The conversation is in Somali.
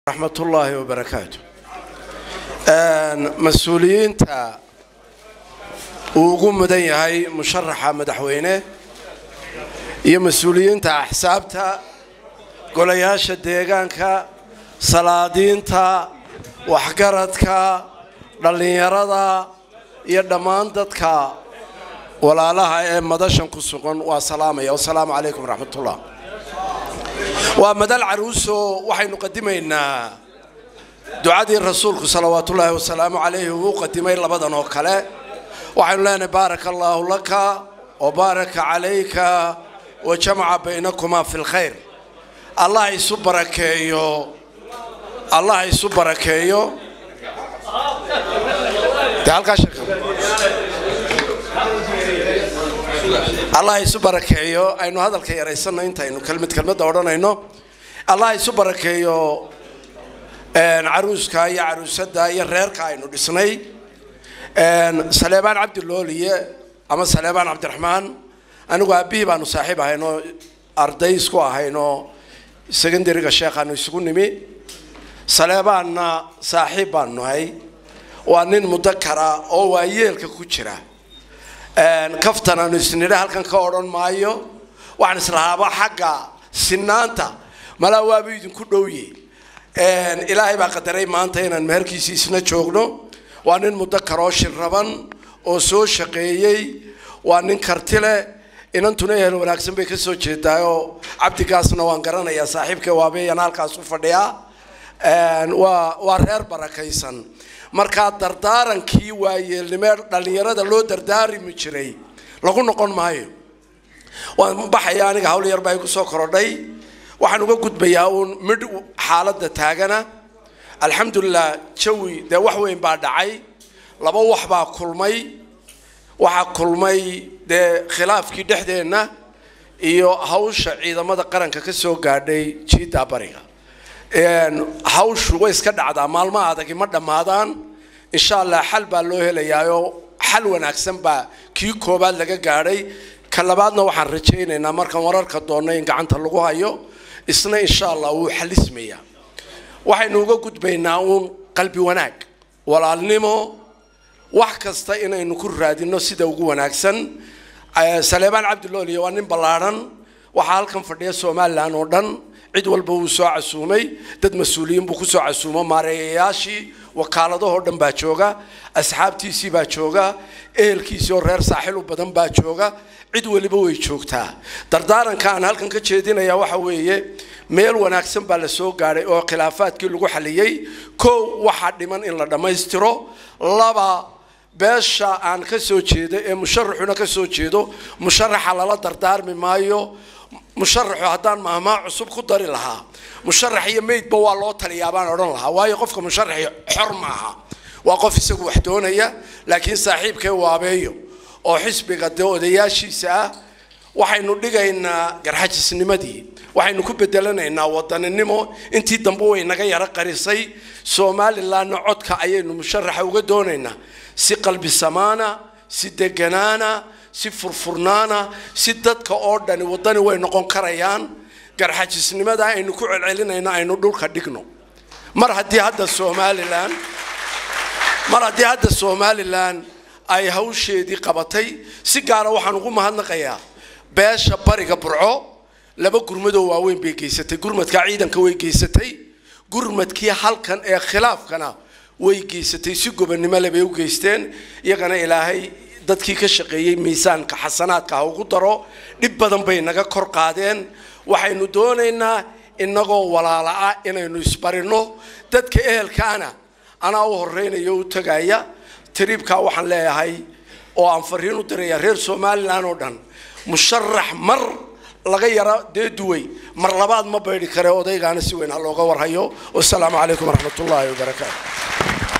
raxmat ullaahi wabarakaatu mas-uuliyiinta uu ugu mudan yahay musharaxa madaxweyne iyo mas-uuliyiinta axsaabta golayaasha deegaanka salaadiinta waxgaradka dhallinyarada iyo dhammaan dadka walaalaha ee madashan ku sugan waa salaamaya wasalaamu calaykum raxmatullah waa madal caruuso waxaynu qadimaynaa ducadii rasuulku salawaatullaahi wasalaamu calayhi uu qadimay labadan oo kale waxaynu leenahay baaraka allaahu laka wa baaraka calayka wa jamaca baynakumaa fi lkhayr allah isu barakeeyo allah isu barakeeyo dee halkaa sheeka allah isu barakeeyo aynu hadalka yaraysanno intaynu kelmad kelmadda odhanayno allah isu barakeeyo caruuska iyo caruusada iyo reerka aynu dhisnay saleebaan cabdilooliye ama saleebaan cabdiraxmaan anigu aabihii baanu saaxiib ahaynoo arday isku ahaynoo secondariga sheekhaanu isugu nimi saleebaanna saaxiib baanu nahay waa nin mudakara oo waayeelka ku jira kaftan aanu isnidha halkan ka odhan maayo waxaan islahaaba xagga sinaanta malaa waaba idinku dhowye ilaahay baa qadaray maanta inaan meherkiisii isna joogno waa nin mudakaroo shirraban oo soo shaqeeyey waa nin karti leh inantuna ehel wanaagsan bay kasoo jeedaayoo cabdigaasna waan garanayaa saaxiibka waabeeyana halkaas u fadhiyaa waa waa reer barakaysan markaa dardaarankii waayeelnimee dhallinyarada loo dardaarimi jiray lagu noqon maayo waan baxaya aniga hawl yar baa igu soo korodhay waxaan uga gudbayaa uun midh xaaladda taagana alxamdulilah jawi dee wax weyn baa dhacay laba wax baa kulmay waxaa kulmay dee khilaafkii dhexdeenna iyo hawsha ciidamada qaranka ka soo gaadhay jiidda bariga hawshu way iska dhacdaa maalmaha adagi ma dhammaadaan insha allah xal baa loo helayaayoo xal wanaagsan baa kii koobaad laga gaadhay ka labaadna waxaan rajaynaynaa markaan wararka doonno in gacanta lagu hayo isna insha allah wuu xalismayaa waxaynu uga gudbaynaa uun qalbi wanaag walaalnimo wax kasta inaynu ku raadino sida ugu wanaagsan saleebaan cabdilooliye waa nin ballaadhan waxaa halkan fadhiya somalilan oo dhan cid walba wuu soo casuumay dad mas-uuliyiin buu kusoo casuumo maareeyayaashii wakaaladahoo dhan baa jooga asxaabtiisii baa jooga ehelkiisii oo reer saaxil u badan baa jooga cid weliba way joogtaa dardaaranka aan halkan ka jeedinaya waxa weeye meel wanaagsan baa la soo gaadhay oo khilaafaadkii lagu xaliyey kow waxaa dhiman in la dhammaystiro laba beesha aan ka soo jeedo ee musharaxuna ka soo jeedo musharaxa lala dardaarmi maayo musharaxu haddaan mahmaa cusub ku dari lahaa musharax iyo meydba waa loo taliyaa baan odhan lahaa waayo qofka musharaxi xor maaha waa qof isagu wax doonaya laakiin saaxiibkee waabeeyo oo xisbiga dee odayaashiisa ah waxaynu dhigaynaa garxajisnimadii waxaynu ku bedelanaynaa wadaninimo intii dambe way naga yaro qarisay somalilanna codka ayaynu musharaxa uga doonaynaa si qalbi samaana si deganaana si furfurnaana si dadka oo dhani wadani way noqon karayaan garxajisnimada aynu ku celcelinayno aynu dhulka dhigno mar haddii hadda somalilan mar haddii hadda somalilan ay hawsheedii qabatay si gaara waxaan ugu mahadnaqayaa beesha bariga burco laba gurmadoo waaweyn bay geysatay gurmadkaa ciidanka way geysatay gurmadkii halkan ee khilaafkana way geysatay si gobonnimo le bay u geysteen iyagana ilaahay dadkii ka shaqeeyey miisaanka xasanaadka ha ugu daro dhib badan bay naga kor qaadeen waxaynu doonaynaa inagoo walaala ah inaynu isbarino dadka ehelkaana anaa u horeynayo u tagaya tariibkaa waxaan leeyahay oo aan fariin u diraya reer somalilan oo dhan musharax mar laga yara dee duway mar labaad ma baydhi kare odaygaana si weyn ha looga warhayo wasalaamu calaykum waraxmat ullaahi wabarakaatu